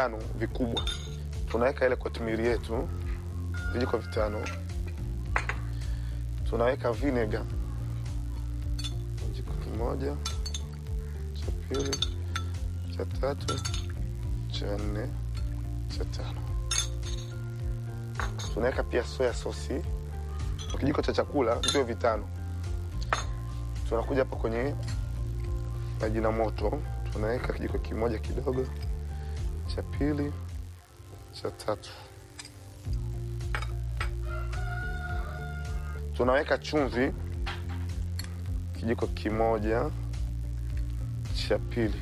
vitano vikubwa tunaweka ile kotimiri yetu vijiko vitano tunaweka vinega kijiko kimoja cha pili cha tatu cha nne cha tano tunaweka pia soya sosi kwa kijiko cha chakula vio vitano tunakuja hapa kwenye maji na moto tunaweka kijiko kimoja kidogo cha pili cha tatu tunaweka chumvi kijiko kimoja cha pili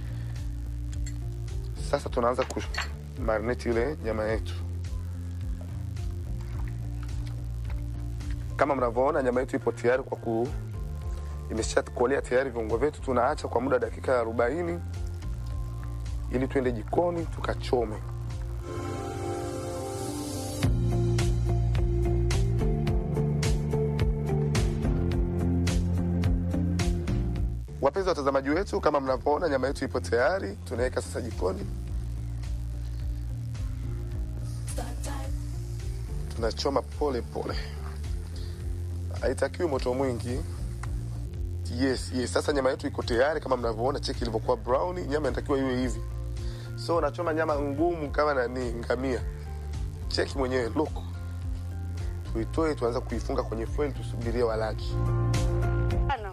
sasa tunaanza kumarinate ile nyama yetu kama mnavyoona nyama yetu ipo tayari kwa ku imeshakolea tayari viungo vyetu tunaacha kwa muda wa dakika ya arobaini ili tuende jikoni tukachome wapenzi watazamaji wetu kama mnavyoona nyama yetu ipo tayari tunaweka sasa jikoni tunachoma pole pole haitakiwi moto mwingi yes yes sasa nyama yetu iko tayari kama mnavyoona cheki ilivyokuwa brown nyama inatakiwa iwe hivi so unachoma nyama ngumu kama nani ngamia cheki mwenyewe look tuitoe tuanza kuifunga kwenye foil tusubirie walaji Bana.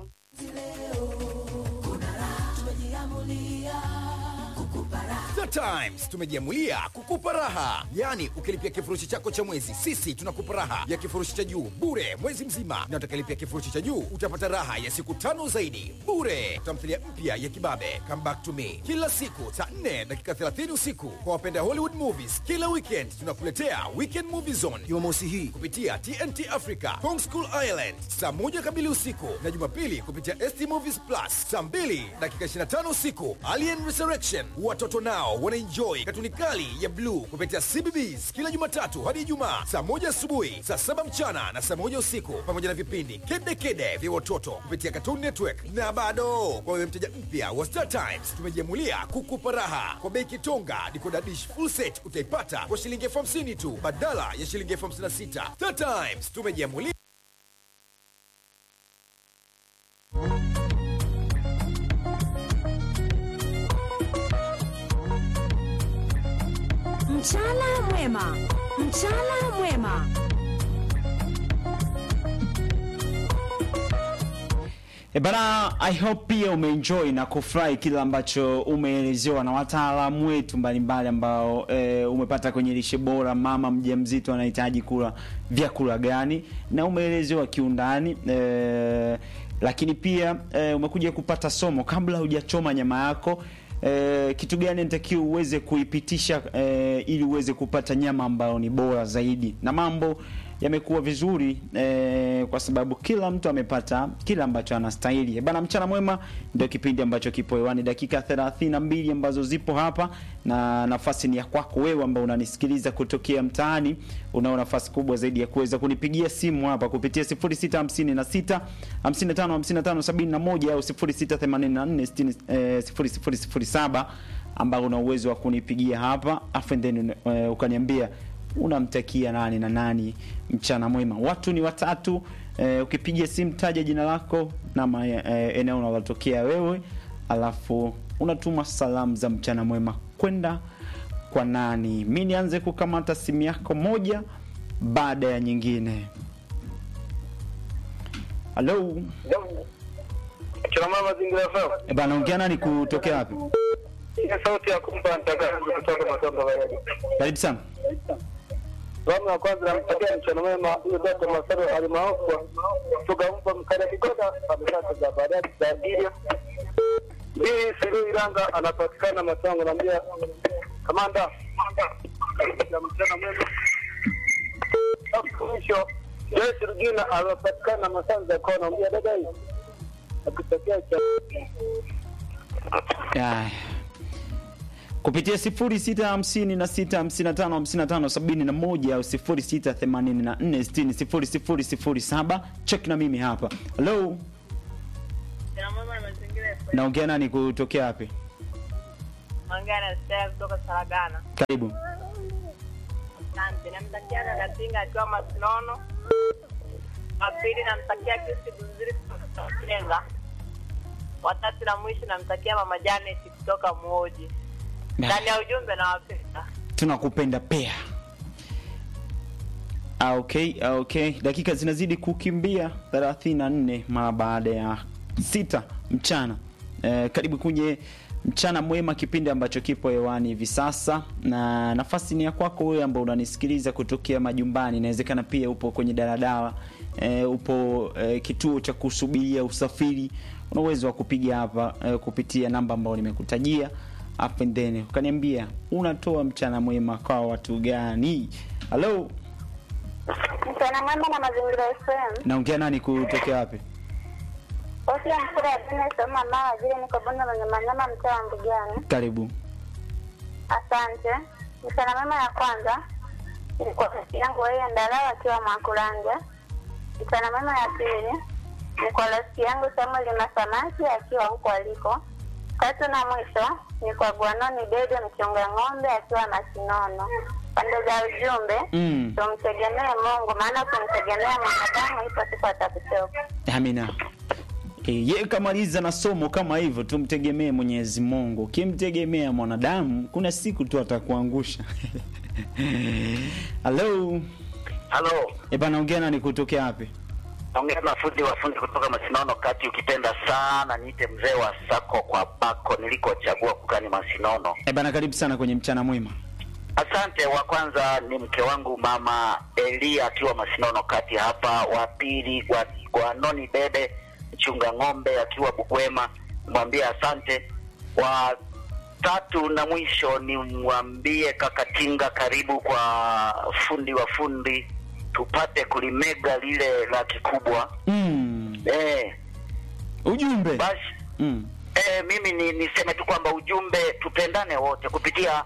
The Times tumejiamulia kukupa raha, yaani ukilipia kifurushi chako cha mwezi, sisi tunakupa raha ya kifurushi cha juu bure mwezi mzima, na utakailipia kifurushi cha juu utapata raha ya siku tano zaidi bure. Tamthilia mpya ya kibabe Come Back to Me kila siku saa 4 dakika 30 usiku. Kwa wapenda Hollywood movies, kila weekend tunakuletea Weekend Movie Zone Jumamosi hii kupitia TNT Africa Kong School Island saa moja kamili usiku, na Jumapili kupitia ST Movies Plus saa 2 dakika 25 usiku. Alien Resurrection watoto nao wanaenjoy katuni kali ya bluu kupitia CBBS kila Jumatatu hadi Ijumaa saa moja asubuhi, saa saba mchana na saa moja usiku, pamoja na vipindi kede kede vya watoto kupitia Cartoon Network. Na bado kwa wewe mteja mpya wa Star Times, tumejiamulia kukupa raha kwa bei kitonga. Decoder dish full set utaipata kwa shilingi elfu hamsini tu badala ya shilingi elfu hamsini na sita. Star Times tumejiamulia Mchana mwema, mchana mwema. E bana, I hope pia umeenjoy na kufurahi kile ambacho umeelezewa na wataalamu wetu mbalimbali ambao e, umepata kwenye lishe bora. Mama mjamzito anahitaji kula vyakula gani, na umeelezewa kiundani e, lakini pia e, umekuja kupata somo kabla hujachoma nyama yako e, kitu gani natakiwa uweze kuipitisha e, ili uweze kupata nyama ambayo ni bora zaidi, na mambo yamekuwa vizuri eh, kwa sababu kila mtu amepata kila ambacho anastahili. Eh, Bana, mchana mwema ndio kipindi ambacho kipo hewani, dakika 32 ambazo zipo hapa, na nafasi ni ya kwako wewe ambao unanisikiliza kutokea mtaani. Unao nafasi kubwa zaidi ya kuweza kunipigia simu hapa kupitia 0656 55 55 71 au 0684 60 eh, 0007 ambao una uwezo wa kunipigia hapa afu then eh, ukaniambia unamtakia nani na nani mchana mwema. Watu ni watatu. Eh, ukipiga simu taja jina lako na ma, eh, eneo unalotokea wewe, alafu unatuma salamu za mchana mwema kwenda kwa nani. Mi nianze kukamata simu yako moja baada ya nyingine. Halo, Kina mama Mazingira FM. eh, bana, ongea nani kutokea wapi? Hii sauti ya kumpa mtangazaji kutoka Matombo Baradi. Karibu sana. Salamu ya kwanza nampatia mchana mwema huyo Dr. Masaro alimaarufu kutoka mpa mkada Kigoda amesasa za Baradi za Giria. Hii Siru Iranga anapatikana Matongo naambia kamanda ya mchana mwema. Alafu Mwisho Joyce Rugina anapatikana Masanza kwa naambia dada hii akitokea cha Aya. kupitia 0656555571 au 0684600007 check na mimi hapa halo naongea nani kutokea wapi Naongea na Stella kutoka Saragana. Karibu. Asante. Namtakia dada Tinga akiwa Masinono. Wa pili namtakia Kristi Bunziri kutoka Kenga. Watatu na mwisho namtakia mama Janet kutoka Muoji. Ndani ya ujumbe nawapenda. tunakupenda pea Ah, okay, ah, okay. Dakika zinazidi kukimbia 34 mara baada ya sita mchana. Eh, karibu kwenye mchana mwema, kipindi ambacho kipo hewani hivi sasa, na nafasi ni ya kwako wewe ambao unanisikiliza kutokea majumbani. Inawezekana pia upo kwenye daladala eh, upo eh, kituo cha kusubiria usafiri, una uwezo wa kupiga hapa eh, kupitia namba ambayo nimekutajia up and then ukaniambia unatoa mchana mwema kwa watu gani? Halo, Mchana mwema na mazingira FM. naongea nani kutokea wapi? Bosi ya mkura ya dini soma mama vile niko bonde mwenye manyama mtaa wa Mbugani. Karibu. Asante. Mchana mwema ya kwanza ilikuwa rafiki yangu yeye Ndalawa akiwa Mwakulanja. Mchana mwema ya pili ni kwa rafiki yangu Samuel Masamaki akiwa huko aliko. Tatu na mwisho ni kwa Gwanoni Dede mchunga ng'ombe akiwa Masinono. Pande za ujumbe Mm. tumtegemee Mungu, maana kumtegemea mwanadamu ipo siku atakuchoka. Amina. E, ye kamaliza na somo kama hivyo, tumtegemee Mwenyezi Mungu. Ukimtegemea mwanadamu, kuna siku tu atakuangusha. Halo, Halo, e bana, ongea nani kutokea wapi? naongea na fundi wa fundi kutoka Masinono kati. Ukipenda sana niite mzee wa sako kwa bako nilikochagua kukani Masinono. E bana, karibu sana kwenye mchana mwema. Asante. Wa kwanza ni mke wangu mama Elia akiwa Masinono kati hapa. Wa pili kwa, kwa noni bebe mchunga ng'ombe akiwa Bugwema, mwambie asante. Wa tatu na mwisho ni mwambie kaka Tinga, karibu kwa fundi wa fundi, tupate kulimega lile la kikubwa Mm. eh, Ujumbe. basi Mm. Eh, mimi ni niseme tu kwamba ujumbe tupendane wote kupitia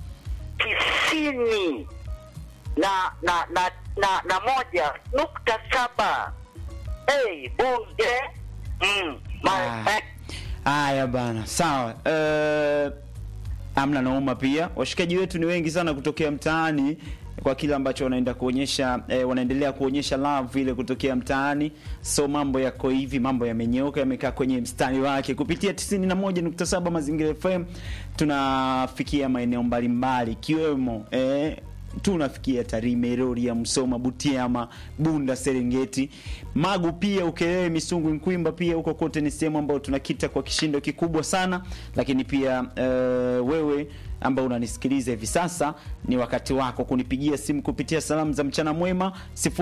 tisini na na na na, na moja nukta saba hey, bunge mm, ma, Ah. eh, Haya bana, sawa. Eh, amna nauma pia. Washikaji wetu ni wengi sana kutokea mtaani kwa kile ambacho wanaenda kuonyesha eh, wanaendelea kuonyesha love ile kutokea mtaani. So mambo yako hivi, mambo yamenyooka, yamekaa kwenye mstari wake. Kupitia 91.7 Mazingira FM tunafikia maeneo mbalimbali ikiwemo eh, tunafikia Tarime, Rorya, Msoma, Butiama, Bunda, Serengeti, Magu pia Ukerewe, Misungu, Nkwimba pia huko kote ni sehemu ambayo tunakita kwa kishindo kikubwa sana. Lakini pia eh, wewe ambao unanisikiliza hivi sasa, ni wakati wako kunipigia simu kupitia salamu za mchana mwema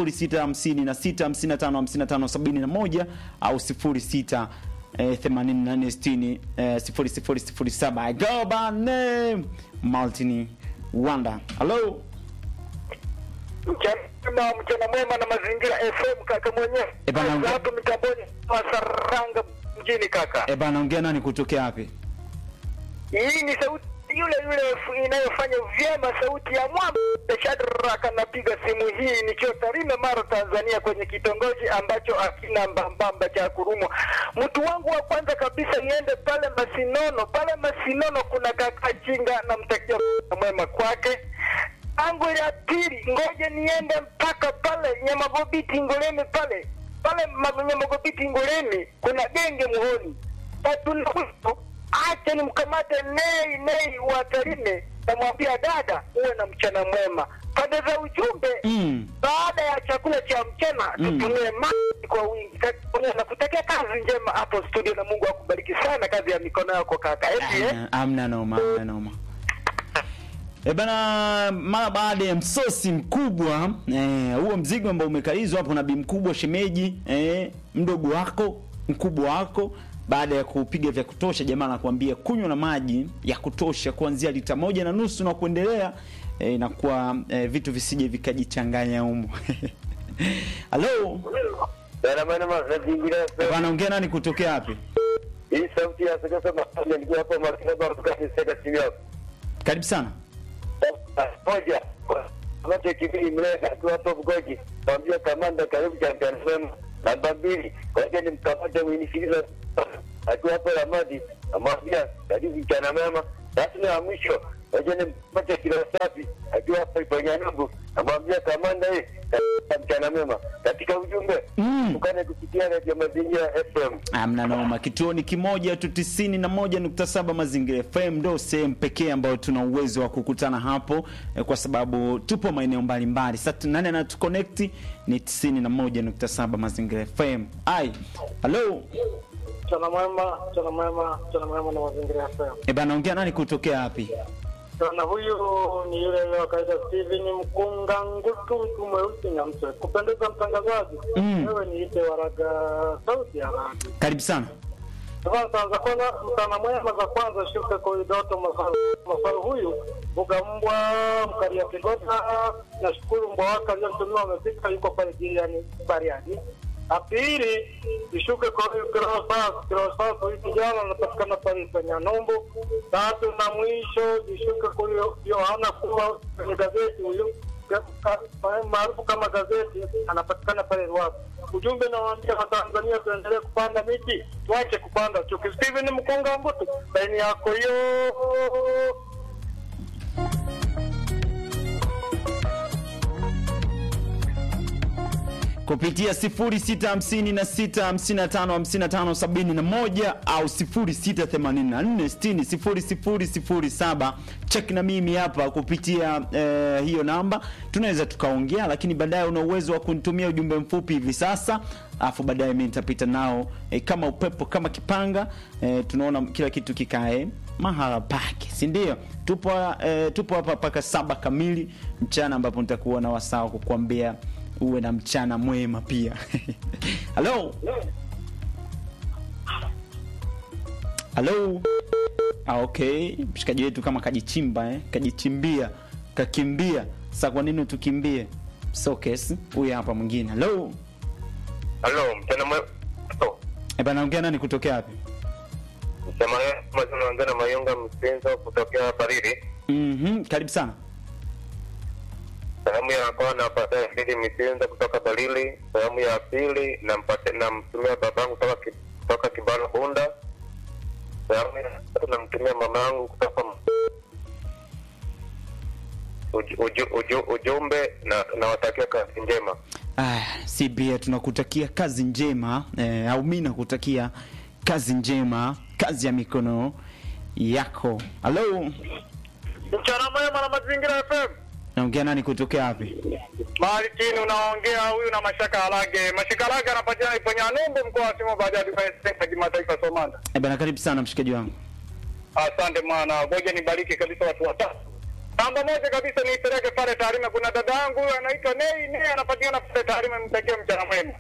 0656555571 au 06 eh, 8460 eh, 0007 I go by name Maltini Wanda. Hello. Mchana mwema, mchana mwema na mazingira FM kaka mwenyewe. Eh, bana, unge- hapo mitamboni Masaranga mjini kaka. Eh bana, ongea nani kutokea wapi? Hii ni sauti yule yule f- inayofanya vyema sauti ya mwamba Shadrack anapiga simu hii nikiwa Tarime Mara Tanzania kwenye kitongoji ambacho hakina mbambamba cha kurumwa. Mtu wangu wa kwanza kabisa niende pale Masinono. Pale Masinono kuna kaka Chinga namtakia mwema kwake. Angu ya pili ngoja niende mpaka pale Nyamagobiti Ngoleni pale pale Ma- Nyamagobiti Ngoleni kuna genge muhoni tatu na mwisho acha nimkamate nei nei wa Tarime, namwambia dada, uwe na mchana mwema. Pande za ujumbe Mm. baada ya chakula cha mchana Mm. tutumie maji kwa wingi. Kaka, Nakutakia kazi njema hapo studio, na Mungu akubariki sana kazi ya mikono yako kaka. Eti, eh? Amna- Amna noma, amna noma. E bana, mara baada ya msosi mkubwa eh, huo mzigo ambao umekalizwa hapo na bi mkubwa shemeji eh, mdogo wako mkubwa wako, baada ya kupiga vya kutosha, jamaa anakuambia kunywa na maji ya kutosha kuanzia lita moja na nusu na kuendelea, eh, inakuwa eh, vitu visije vikajichanganya humo. Halo, Dada bwana mazingira e bana, ongea nani kutokea wapi? hii sauti ya sasa mahali nilikuwa hapo Martina Baruka ni sasa simu yako. Karibu sana. moja ambacho kibili mleka tu hapo Bugoji, mwambia kamanda karibu champion FM. Namba mbili kwaja ni mkamata mwinifiliza akiwa hapo Ramadi, amwambia karibu mchana mema. Tatu na ya mwisho naja nimpate kilo safi akiwa hapa Ipanyanungu, namwambia kamanda hii katika mchana mema katika ujumbe Mm. tukane kupitia Radio Mazingira FM. Amna noma, kituoni kimoja tu tisini na moja nukta saba Mazingira FM ndo sehemu pekee ambayo tuna uwezo wa kukutana hapo eh, kwa sababu tupo maeneo mbalimbali. Sasa nani anatuconnect ni tisini na moja nukta saba Mazingira FM. Ai, halo Mchana mwema, mchana mwema, mchana mwema na Mazingira FM. e bana, ongea nani kutokea wapi? Sana huyu ni yule yule wa kawaida Steven Mkunga Ngutu, mtu mweusi na mse. Kupendeza mtangazaji, Mm. wewe niite Waraga sauti ya radio. Karibu sana. Sasa za kwanza mchana mwema za kwanza shuka kwa Doto Masaru. Masaru huyu mbuga mbwa mkalia Kigota. Nashukuru mbwa wake aliyotumiwa amefika yuko pale jirani Bariadi. La pili ishuke kwa huyu Kirosas. Kirosas huyu kijana anapatikana pale kwenye Nombo. Tatu na mwisho ishuke kwa huyo Yohana kuwa kwenye gazeti huyu ka- ka- maarufu kama gazeti anapatikana pale Ruavu. Ujumbe nawaambia Watanzania tuendelee kupanda miti, tuache kupanda chuki. Steven Mkunga Mbutu, laini yako hiyo. kupitia 0656555571 au 0684600007 check na mimi hapa kupitia eh, hiyo namba tunaweza tukaongea lakini baadaye una uwezo wa kunitumia ujumbe mfupi hivi sasa alafu baadaye mi nitapita nao eh, kama upepo kama kipanga eh, tunaona kila kitu kikae mahala pake si ndio tupo eh, tupo hapa mpaka saba kamili mchana ambapo nitakuwa na wasaa wa kukuambia uwe na mchana mwema pia halo halo ah, okay mshikaji wetu kama kajichimba eh? kajichimbia kakimbia sa kwa nini tukimbie so kesi huyu hapa mwingine halo Halo, mchana mwema. Eh, bana ongea nani kutokea wapi Mchana mwema, tunaongea na Mayunga Mpenzo kutokea Bariri. mm karibu sana Sehemu ya kwanza napata Fili Misenza kutoka Barili. Sehemu ya pili nampata namtumia babangu kutoka ki- kutoka Kibala Bunda. Sehemu ya tatu namtumia mama yangu kutoka uju, uju, uju, ujumbe na nawatakia kazi njema. Ah, si bia tunakutakia kazi njema eh, au mi nakutakia kazi njema kazi ya mikono yako halo Mchana mwema na Mazingira FM. naongea nani kutokea wapi Mahali chini unaongea huyu na Mashaka Halage. Mashaka Halage anapatikana Iponya Numbu mkoa wa Simo Bariadi kwa Sensa kimataifa Somanda. eh, bana karibu sana mshikaji wangu Asante mwana, ngoja nibariki kabisa watu watatu. Namba moja kabisa niipeleke pale Tarime. Kuna dada yangu huyu anaitwa Nei, Nei anapatikana pale Tarime, mtakie mchana mwema.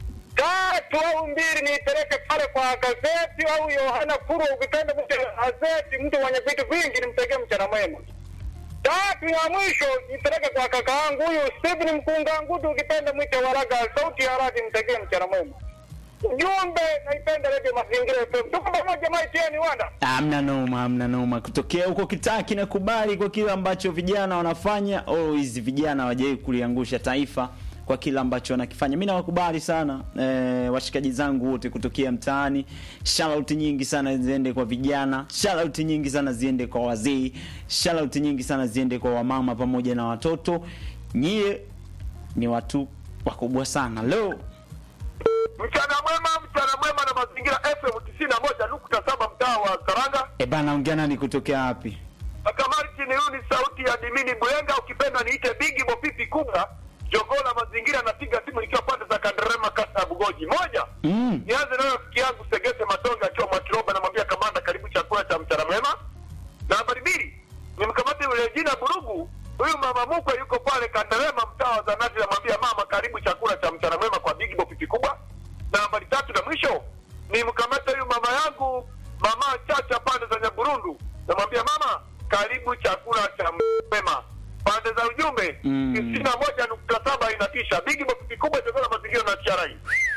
Tatu au mbili niipeleke pale kwa gazeti au Yohana Kuro, ukipenda mtu gazeti, mtu mwenye vitu vingi, nimtakie mchana mwema. Tatu ya mwisho nipeleke kwa kaka yangu huyu Stephen Mkunga Ngudu, ukipenda mwite Waraga, sauti ya radi, mtakie mchana mwema. Ujumbe naipenda Radio Mazingira FM. Tuko pamoja maitieni wanda. amna noma amna noma kutokea huko kitaa kinakubali kwa kile ambacho vijana wanafanya oh hizi vijana hawajawai kuliangusha taifa kwa kile ambacho wanakifanya mi nawakubali sana eh, washikaji zangu wote kutokea mtaani shout nyingi sana ziende kwa vijana shout nyingi sana ziende kwa wazee shout nyingi sana ziende kwa wamama pamoja na watoto nyie ni watu wakubwa sana leo Mchana mwema, mchana mwema na mazingira FM tisini na moja nukta saba mtaa wa Karanga. e bana ongea nani kutokea wapi Akamari chini, huyu ni sauti ya Dimini Bwenga, ukipenda niite Bigi Bopipi kubwa Jogola mazingira. Napiga simu nikiwa pande za Kanderema, kata ya Bugoji. Moja, mm. nianze nayo rafiki yangu Segese Matonga akiwa Mwatiroba, namwambia kamanda, karibu chakula cha mchana mwema. Nambari mbili, nimkamate yule jina Burugu, huyu mama mkwe yuko pale Kanderema, mtaa wa Zanati, namwambia mama, karibu chakula cha mchana mwema kwa Bigi Bopipi kubwa. Nambari tatu na mwisho, nimkamate huyu mama yangu mama Chacha pande za Nyaburundu, namwambia mama, karibu chakula cha mwema. Pande za ujumbe Mm. tisini na moja nukta saba inatisha. Bigi Bopipi kubwa chakula mazingira na TRA.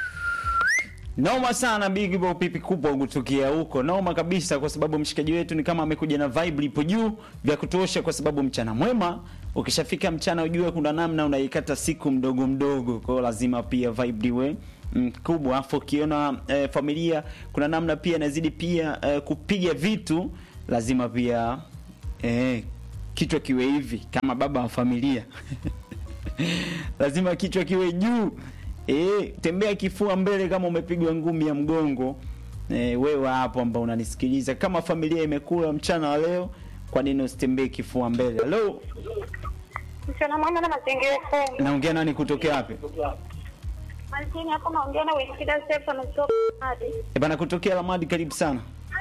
noma sana big bo pipi kubwa kutokea huko noma kabisa kwa sababu mshikaji wetu ni kama amekuja na vibe lipo juu vya kutosha kwa sababu mchana mwema ukishafika mchana ujue kuna namna unaikata siku mdogo mdogo kwa hiyo lazima pia vibe liwe mm, kubwa afu ukiona eh, familia kuna namna pia inazidi pia eh, kupiga vitu lazima pia eh, kichwa kiwe hivi kama baba wa familia lazima kichwa kiwe juu eh, tembea kifua mbele kama umepigwa ngumi ya mgongo eh, wewe hapo ambao unanisikiliza kama familia imekula mchana wa leo kwa nini usitembee kifua mbele halo Mchana mwema na mazingira FM. naongea nani kutokea wapi Malkini hapo naongea na Wikida Stefan kutoka Hadi. e bana kutokea lamadi karibu sana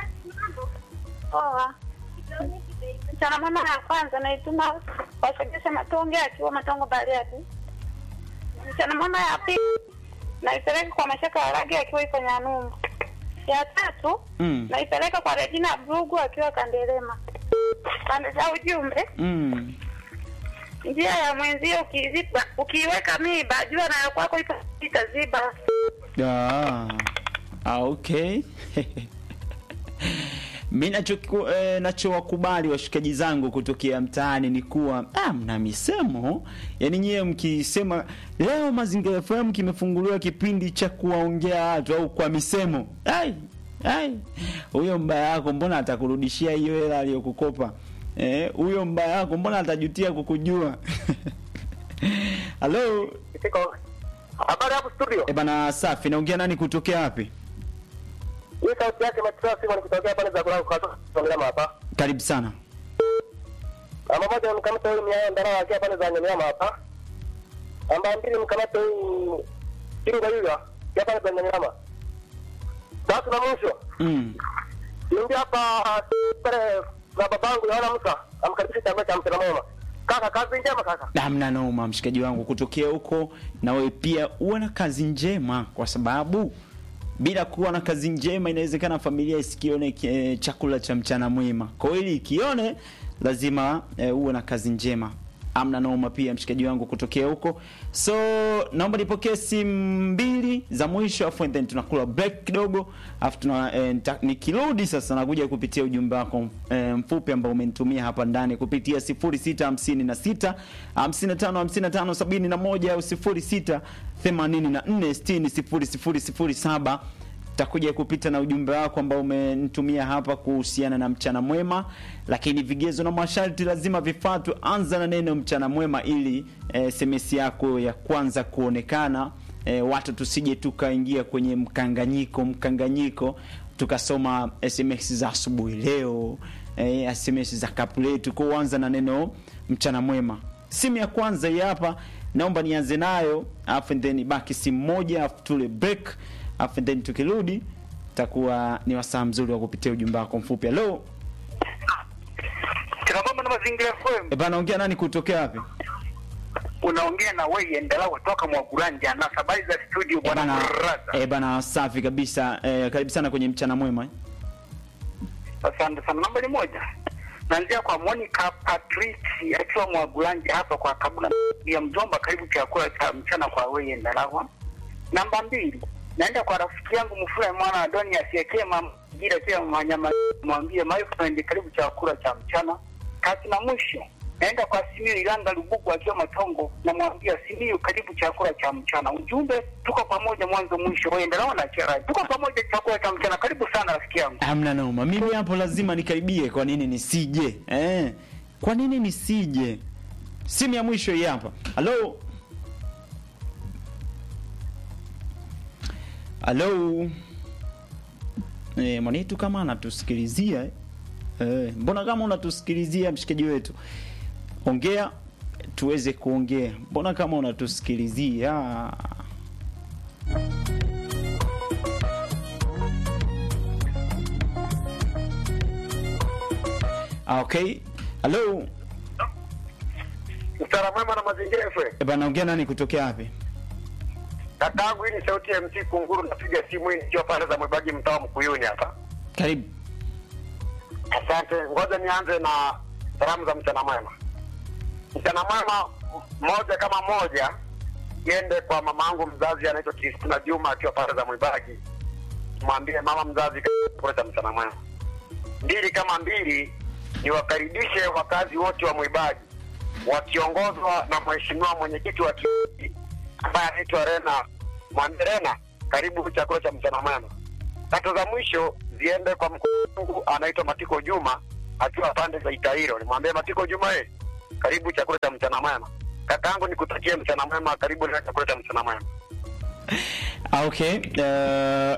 Poa. Mchana mwema ya kwanza naituma wasogeze matonge akiwa matongo Bariadi. Mchana mwema ya pili naipeleka kwa Mashaka ya Ragi akiwa iko Nyanumbu. Ya tatu mm. naipeleka kwa Regina Brugu akiwa Kandelema. Pande za ujumbe, Mm. njia ya mwenzio ukiziba, ukiiweka miba, jua na ya kwako ipo itaziba. Ah, ah, okay mi nacho eh, nachowakubali washikaji zangu kutokea mtaani ni kuwa ah, mna misemo yani nyiwe mkisema leo mazingira fm kimefunguliwa kipindi cha kuwaongea watu au kwa misemo ai ai huyo mbaya yako mbona atakurudishia hiyo hela aliyokukopa eh, huyo mbaya yako mbona atajutia kukujua halo Kitiko. Habari hapo studio. e bana safi naongea nani kutokea wapi Hii sauti yake Matisa Simon nikitokea pale za kulala kwa Nyamiama hapa. karibu sana Namba moja mkamata huyu miaya ndara akiwa pale za Nyamiama hapa. Namba mbili mkamata huyu Kinga Yuga akiwa pale za Nyamiama. Tatu na mwisho. mm. Niingia hapa pale na babangu Yohana Musa amkaribisha chakula cha mchana mwema. Kaka kazi njema kaka. namna noma mshikaji wangu kutokea huko na wewe pia uwe na kazi njema kwa sababu bila kuwa na kazi njema inawezekana familia isikione eh, chakula cha mchana mwema kwa hiyo ili ikione lazima eh, uwe na kazi njema amna noma pia mshikaji wangu kutokea huko so naomba nipokee simu mbili za mwisho afu then tunakula break kidogo afu tuna eh, nita- nikirudi sasa nakuja kupitia ujumbe wako eh, mfupi ambao umenitumia hapa ndani kupitia 0656 55 55 71 au 06 84 60 0007 takuja kupita na ujumbe wako ambao umenitumia hapa kuhusiana na mchana mwema lakini vigezo na masharti lazima vifuatwe anza na neno mchana mwema ili eh, sms yako ya kwanza kuonekana eh, watu tusije tukaingia kwenye mkanganyiko mkanganyiko tukasoma sms za asubuhi leo eh, sms za kapu letu kwa anza na neno mchana mwema simu ya kwanza hii hapa naomba nianze nayo alafu then baki simu moja alafu tule break alafu then tukirudi takuwa ni wasaa mzuri wa kupitia ujumbe wako mfupi halo Kina mama na mazingira FM e bana ongea nani kutokea wapi unaongea na wewe endelea kutoka Mwaguranja na habari za studio e bwana bana, Raza. e bana safi kabisa e, karibu sana kwenye mchana mwema eh. Asante sana. Nambari moja naanzia kwa Monica Patrici akiwa Mwagulanja hapa kwa kabula ya mjomba, karibu chakula cha mchana kwa wewe Ndalawa. Namba mbili naenda kwa rafiki yangu Mfura mwana Adoni asiekee majira pia manyama, mwambie my friend, karibu chakula cha mchana. Tatu na mwisho naenda kwa Simiyu Ilanga Lubugu akiwa Matongo, namwambia Simiyu, karibu chakula cha mchana. Ujumbe, tuko pamoja mwanzo mwisho. Wewe Ndalawa na Chera, tuko pamoja chakula cha mchana. Karibu sana rafiki yangu. hamna noma mimi hapo lazima nikaribie kwa nini nisije eh. kwa nini nisije simu ya mwisho hii hapa halo halo eh, mwanitu kama anatusikilizia eh. Eh, mbona kama unatusikilizia mshikaji wetu ongea tuweze kuongea mbona kama unatusikilizia Ah, okay halo Mchana mwema na mazingira FM. Eh, bana ongea nani kutokea wapi Kakaangu hii ni sauti ya MC Kunguru napiga simu hii nikiwa pale za Mwebagi mtaa wa Mkuyuni hapa. karibu Asante, ngoja nianze na salamu za mchana mwema. Mchana mwema moja kama moja iende kwa mamangu mzazi anaitwa Kristina Juma akiwa pale za Mwibagi, mwambie mama mzazi chakula cha mchana mwema. Mbili kama mbili, niwakaribishe wakazi wote wa Mwibagi wakiongozwa na mheshimiwa mwenyekiti wa kijiji ambaye anaitwa Rena. Mwambie Rena, karibu chakula cha mchana mwema. Tatu za mwisho ziende kwa mkuu wangu anaitwa Matiko Juma akiwa pande za Itairo. Nimwambie Matiko Juma, eh, karibu chakula cha mchana mwema. Kakaangu nikutakie mchana mwema, karibu na chakula cha mchana mwema. Ah, okay uh,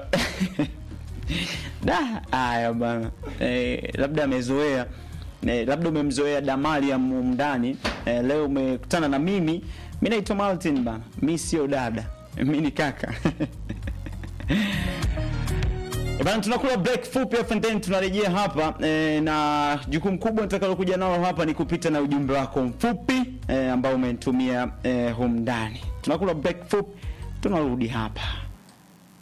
da haya bana eh, labda amezoea eh, labda umemzoea damali ya mundani eh, leo umekutana na mimi mi naitwa martin bana mi sio dada mi ni kaka Eh, Bana, tunakula break fupi afu then tunarejea hapa e, na jukumu kubwa nitakalokuja nalo hapa ni kupita na ujumbe wako mfupi e, ambao umenitumia e, humu ndani. Tunakula break fupi, tunarudi hapa.